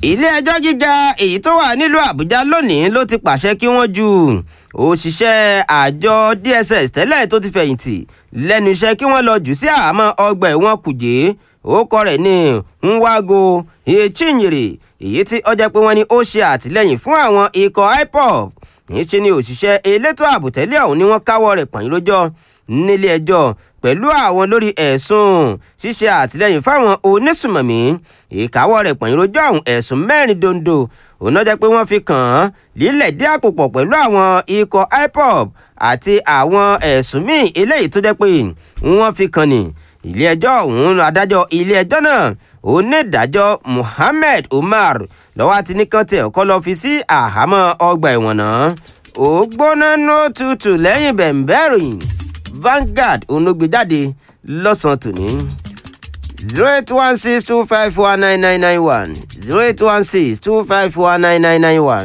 ilé-ẹjọ́ gíga èyí tó wà nílùú àbújá lónìí ló ti pàṣẹ kí wọ́n ju òṣìṣẹ́ àjọ dss tẹ́lẹ̀ tó ti fẹ̀yìntì lẹ́nu iṣẹ́ kí wọ́n lọ jù sí àhámọ́ ọgbà ẹ̀wọ̀n kùjé orúkọ rẹ̀ ní nwago echinyere èyí tí ó jẹ́ pé wọ́n ní ó ṣe àtìlẹ́yìn fún àwọn ikọ̀ ipob níṣẹ́ ni òṣìṣẹ́ elétò ààbò tẹ́lẹ̀ ọ̀hún ni wọ́n káwọ́ rẹ̀ pọ̀nyìn lójọ́ nílé ẹjọ́ pẹ̀lú àwọn lórí ẹ̀sùn ṣíṣe àtìlẹ́yìn fáwọn onísùmọ̀mí ìkáwọ́ rẹ̀ pọ̀nyìn lójọ́ ọ̀hún ẹ̀sùn mẹ́rin dondo òun náà jẹ́ pé wọ́n fi kàn án lílẹ̀ dí àpòpọ̀ pẹ̀lú àwọn ikọ̀ ipob àti àwọn ẹ̀sùn míì eléyìí tó jẹ́ pé wọ́n fi kàn ní ilé ẹjọ́ ọ̀hún adájọ́ ilé ẹjọ́ náà onídàájọ́ Muhammed Umar lọ́wọ́ àti nìkan tẹ̀ ọkọ lọ fi sí àhámọ́ ọgbà ẹ̀wọ̀n náà ó gbóná ní òtútù lẹ́yìn bẹ̀m̀bẹ̀rìn Vanguard onogbèjáde lọ́sàn-án tòní zero eight one six two five four nine nine nine one zero eight one six two five four nine nine nine one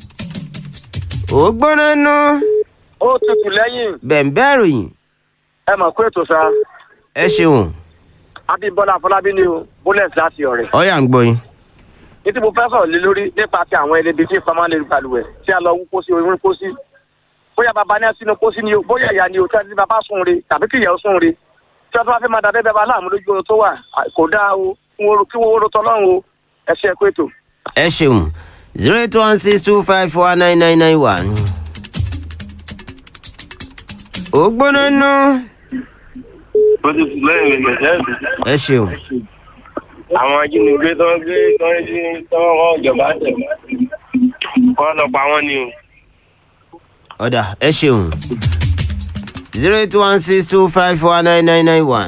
ó gbóná ní ó tutù lẹ́yìn bẹ̀m̀bẹ̀rìn ẹ mọ̀ pé ètò sa ẹ ṣeun abímbọ́lá afọlábí ni o bullet láti ọ̀rẹ́. ọ̀yà ń gbọ́ yín. ní tí mo fẹ́ sọ̀rọ̀ lé lórí nípa ti àwọn ẹlẹ́bi tí ìfamọ́ lè balùwẹ̀ tí a lọ wú pósí orí pósí bóyá bàbá ní sínú pósí ni o bóyá ìyá ni o tí a ti ní bàbá sùn re tàbí kí ìyá ó sùn re tí wọ́n bá fẹ́ máa dàbẹ́ bẹ́ẹ̀ bá láàmú lójú oorun tó wà kò dáa o kí wọ́n wóró tọ́lọ́run o ẹ ṣe é pé ètò. ẹ ṣeun zero eight one six two five four nine nine nine one. ó gbóná nú. ó ti sùn lẹ́yìn rẹ̀ jẹ́ ẹ ṣeun àwọn ajínigbé tó ń gbé tó ń jí tó ń rán ìjọba tẹ̀ wọ́n lọ pa wọ́n ni o. ọ̀dà ẹ ṣeun zero eight one six two five four nine nine nine one.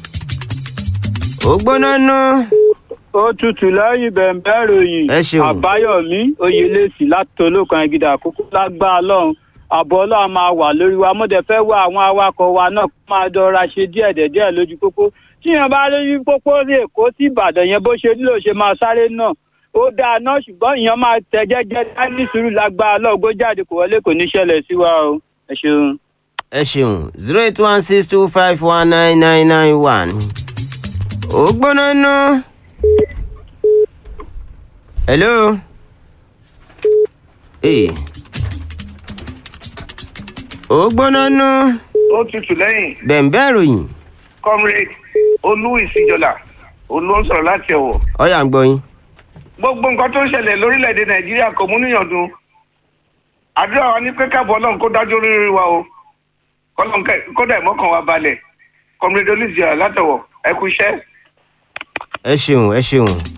ó gbóná nú. ó tutù lẹ́yìn bẹ̀m̀bẹ̀ ròyìn Ẹ ṣeun. àbáyọ̀mí oyèlẹ́sì láti olókan ẹ̀gídà àkókò lágbára lọ́hùn àbọ̀ ọlọ́run máa wà lórí wa mọ́dẹ fẹ́ wá àwọn awakọ̀ wa náà kó máa dọ́ra ṣe díẹ̀ díẹ̀ lójú pópó tíyan bá lójú pópó ní èkó sí ìbàdàn yẹn bó ṣe nílò ṣe máa sáré náà ó dáa náà ṣùgbọ́n ìyẹn máa tẹ jẹ́jẹ́ dání sùúrù lágbára lọ́hùn gbó jáde kò wọlé kò ní ṣẹlẹ̀ sí wa o ẹ ṣeun. ẹ ṣeun zero eight one six two five one nine nine nine one. ó gbóná nú. hello. Hey. ó gbóná nú. ó tutù lẹ́yìn bẹ̀m̀bẹ̀ ròyìn comrade olú ìsìjọlá olú ń sọ̀rọ̀ láti ọ̀wọ̀. ọ̀yà ń gbọ́ yín. gbogbo nǹkan tó ń ṣẹlẹ̀ lórílẹ̀‐èdè nàìjíríà kò mú níyàn dùn àdúrà wa ní pé káàbọ̀ ọlọ́run kó dájú oríire wa o kọ́lọ́n kẹ́- kódà ìmọ̀kàn wa balẹ̀ comrade olú ìsìjọlá látọ̀wọ̀ ẹ kú iṣẹ́. ẹ ṣeun ẹ ṣeun